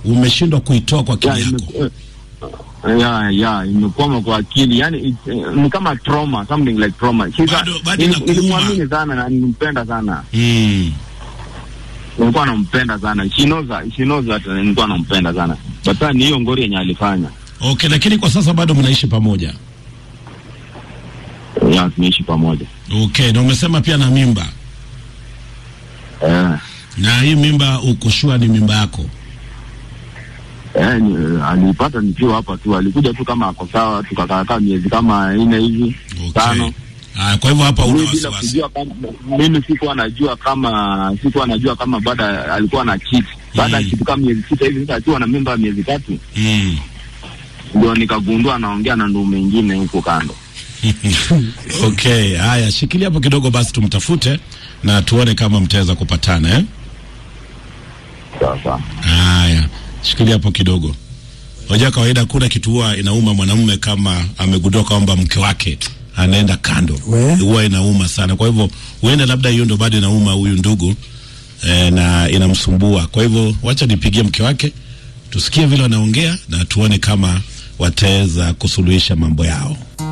umeshindwa kuitoa kwa ya, akili yako. ime- eh, ya ya imekwama kwa akili yani it- eh, ni kama trauma something like trauma She's a- Bado- bado nili- inakuuma. nilimwamini sana na nilimpenda sana Mm. nilikuwa nampenda sana she knows that, she knows that eh, nilikuwa nampenda sana but sasa ni hiyo ngori yenye alifanya Okay, lakini kwa sasa bado mnaishi pamoja. ya tumeishi pamoja Okay, na umesema pia na mimba, eh na hii mimba uko sure ni mimba yako? Eh, ni, eh, alipata nikiwa hapa tu, alikuja tu kama ako sawa, tukakaakaa miezi kama nne hivi Okay. tano. Ah, kwa hivyo hapa una Mimi bila wasiwasi. kujua kama mimi sikuwa najua kama sikuwa najua kama baada alikuwa na cheat baada ya Mm. kitu kama miezi sita hivi, sasa akiwa na mimba ya miezi tatu Mm. ndio nikagundua anaongea na ndume mwingine huko kando. Okay, haya, shikilia hapo kidogo basi tumtafute na tuone kama mtaweza kupatana eh? Sawa sawa. Haya, shikilia hapo kidogo. Unajua kawaida kuna kitu huwa inauma mwanamume kama amegundua kwamba mke wake anaenda kando, We? huwa inauma sana. Kwa hivyo huenda labda hiyo ndo bado inauma huyu ndugu eh, na inamsumbua. Kwa hivyo wacha nipigie mke wake tusikie vile wanaongea na tuone kama wataweza kusuluhisha mambo yao.